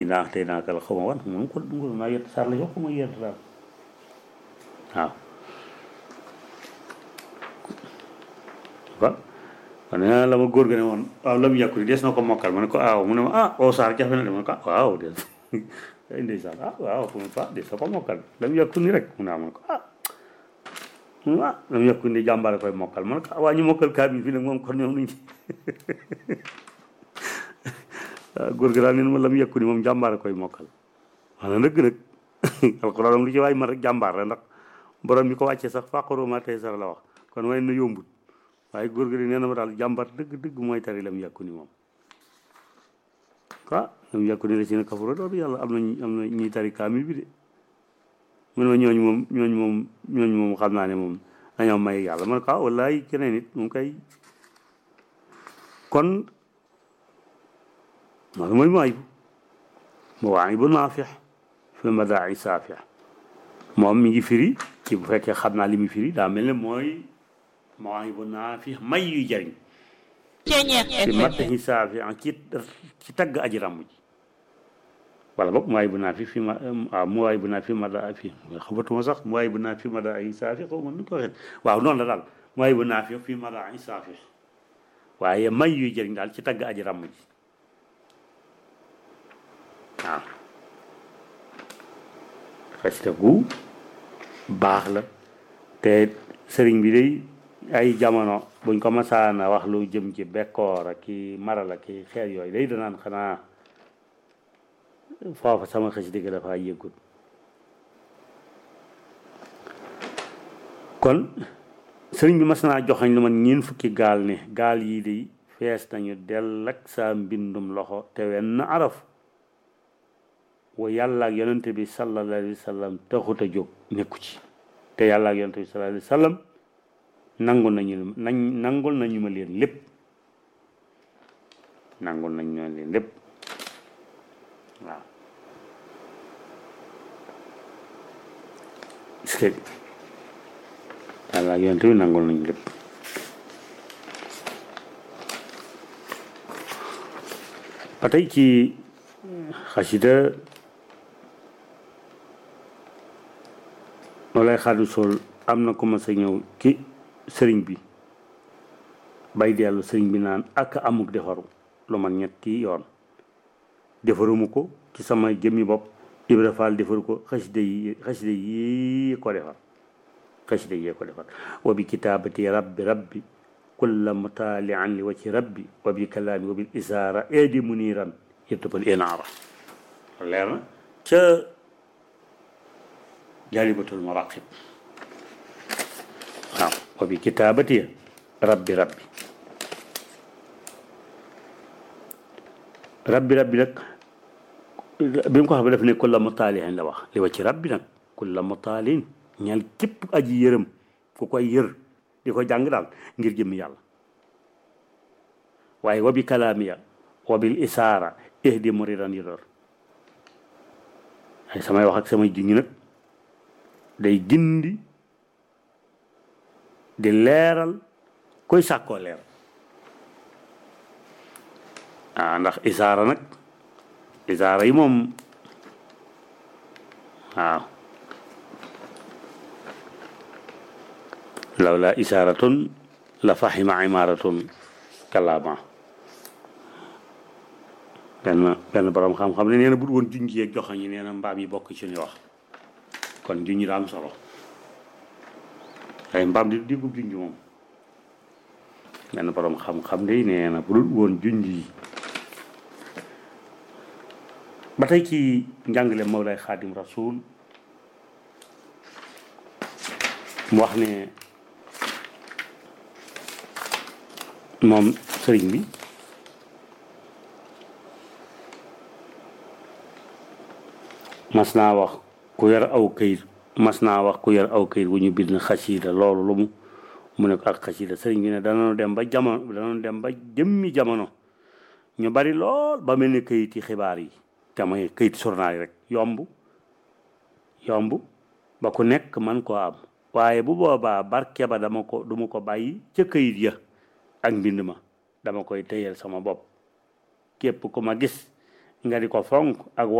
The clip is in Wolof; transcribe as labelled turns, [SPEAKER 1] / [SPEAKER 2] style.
[SPEAKER 1] naa tey naa kal xaw ma wan moom ko ngul naa yett sar la jox ko ma yett daal waaw ba kon nee la ma góor ga ne woon waaw lam yàkku ni des na ko mokkal ma ne ko aaw mu ne ma ah oo saar jafe na de ma ne ko ah waaw des ay ndeysaan ah waaw fu mu fa des na ko mokkal lam yàkku ni rek mu ne ma ne ko ah mu ne ah lam yàkku ni jàmbaare koy mokkal ma ne ko waa ñu mokkal kaamil fii nag moom kon ñoom nuñ waaw góor ga daal neen ma lam yàkku ni moom jàmbaare koy mokkal wax na dëgg nag alxuraan am lu ci waay man rek jàmbaar la ndax borom mi ko wàccee sax fàqaroo ma tey sara la wax kon way na yombut waaye góor gi nee na ma daal jàmbar dëgg dëgg mooy tari lam yàkku ni moom ah lam yàkku ni la si na kafaro loolu yàlla am na am na ñuy tari kaamil bi de mu ne ma ñooñu moom ñooñu moom ñooñu moom xam naa ne moom dañoo may yàlla ma ne ko ah wallaay keneen it moom kay kon loolu mooy maay bu ma waa bu naafix fi madaai saafix moom mi ngi firi ci bu fekkee xam naa li mu firi daa mel ne mooy mawaahibu naafi may yuy jariñ fi madahi saafi ci ci tagg aji ràmm ji wala boog mawaahibu naafi fi ma waaw mawaahibu naafi fi mada fi xamatuma sax mawaahibu naafi fi mada ay saafi xaw ma nu ko waxee waaw noonu la daal mawaahibu naafi fi mada ay saafi waaye may yuy jariñ daal ci tagg aji ràmm ji waaw xasida gu baax la te sëriñ bi day ay jamono buñ ko masaana wax lu jëm ci bekkoor ak ki maral ak ki xeer yooyu day danaan xanaa foofa sama xasida gi dafa yëggut kon sëriñ bi mas naa joxañ lu man ñeen fukki gaal ne gaal yii day fees nañu dell ak sa mbindum loxo te wenn araf wa yàlla ak yonente bi sallallahu alayhi wa sallam taxut a jóg nekku ci te yàlla ak yonente bi sallallahu alayhi wa sallam nangul nañu nañ nangul nañu ma leen lépp nangul nañ ma leen lépp waaw est-ce que yàlla ak yonente bi nangul nañu lépp ba tey ci xasida loolay xaadu sol am na ko ma sa ñëw ki sëriñ bi bay dellu sëriñ bi naan ak amuk defaru lu man ñetti yoon defaruma ko ci sama jëmmi bopp Ibra Faal defaru ko xasida yi xasida yi ko defar xasida yi ko defar wa bi kitaabati rabbi rabbi kulla mutaalian li wacci rabbi wa bi kalaami wa bil isaara eedi muniran yëttabal inaara leer na ca jaalibatul maraqib waaw wa bi kitaabati rabbi rabbi rabbi rabbi nag bi mu ko xam ne daf ne kulla mutaaliin la wax li wa ci rabbi nag kulla mutaaliin ñal képp aji yërëm ku koy yër di ko jàng daal ngir jëmmi yàlla waaye wa bi kalaamiya wa bil isaara ihdi muridan yidor ay samay wax ak samay junñi nag day gindi di leeral koy sàkkoo leer ah ndax isaara nag isaara yi moom waaw lawla isaaratun la fahima imaaratun kalaama benn benn borom xam-xam ne nee na bu woon junj yeeg joxoñ yi nee na mbaam yi bokk ci ñu wax kon junj daa am solo ay mbaam di digub junj moom benn borom xam-xam de nee na bu dul woon junj yi ba tey ci njàngale Mawlay Xaadim Rasul mu wax ne moom sëriñ bi mas naa wax ku yor aw këyit mas naa wax ku yor aw këyit wu ñu bind xasiida loolu lu mu mu ne ko ak xasiida sëriñ bi ne danañu dem ba jamono danañu dem ba jëmmi jamono ñu bari lool ba mel ni këyit yi xibaar yi te mooy këyit journal yi rek yomb yomb ba ku nekk man koo am waaye bu boobaa barke ba dama ko duma ko bàyyi ca këyit ya ak mbind ma dama koy téyel sama bopp képp ku ma gis nga di ko fonk ak